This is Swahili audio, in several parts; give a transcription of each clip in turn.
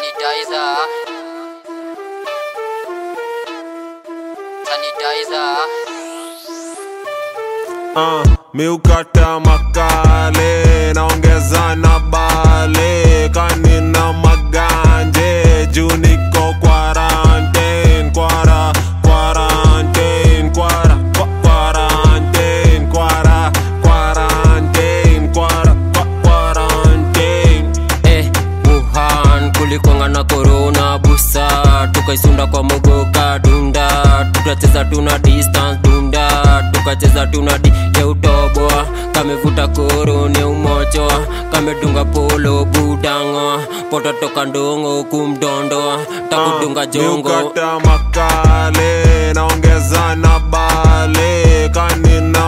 sanitizer sanitizer uh, miukata makale naongeza na bale kanina maganje juu niko quarantine kwara quarantine kwara kwa- quarantine kwara quarantine kwara kwa- quarantine eh, Wuhan kulikwanga na corona busa tukaisunda kwa mogoka dunda tukacheza tuna distance dunda tukacheza tuna di ya utoboa kamevuta koro ni umochoa kamedunga polo budango pototoka ndongo kumdondoa takudunga jongo miukata makale naongeza na bale kanina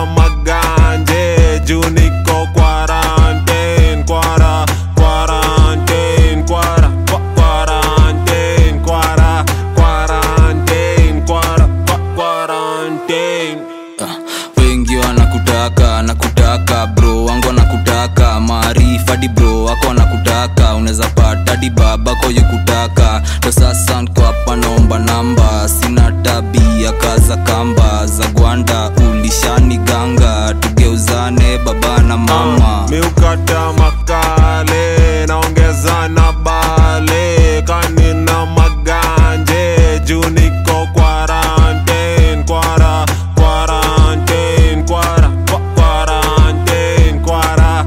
maganje juu niko quarantine kwara quarantine kwara kwa- quarantine kwara quarantine kwara kwa- quarantine wengi wanakutaka nakutaka bro wangu wanakutaka maarifadi bro wako wanakutaka unaweza pata di babako yukutaka ndo sasa nko hapa naomba namba sina tabia kaza kamba za gwanda ulishani ganga tugeuzane baba na mama miukata makale naongeza na bale kanina maganje juu niko quarantine kwara quarantine kwara kwa- quarantine kwara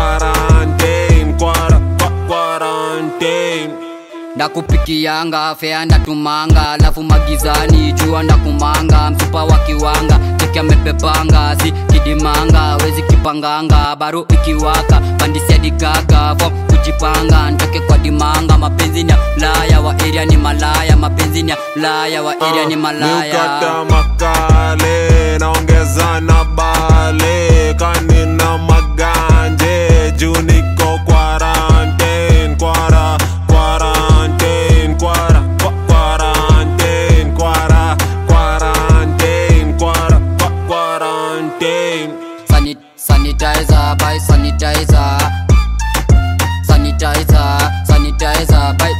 quarantine kwara kwa- quarantine ndakupikianga fea ndatumanga alafu magizani jua ndakumanga msupa wa kiwanga cheki amepepanga si kidimanga wezi kipanganga baro ikiwaka pandisiadigaga fom kujipanga ntoke kwa dimanga mapenzi ni ya ulaya wa eria ni malaya mapenzi ni ya ulaya wa eria ni malaya miukata makale naongeza na bale kanina maganje juu niko quarantine kwara quarantine kwara kwa- quarantine kwara quarantine kwara kwa- quarantine Sanit sanitizer by sanitizer sanitizer sanitizer by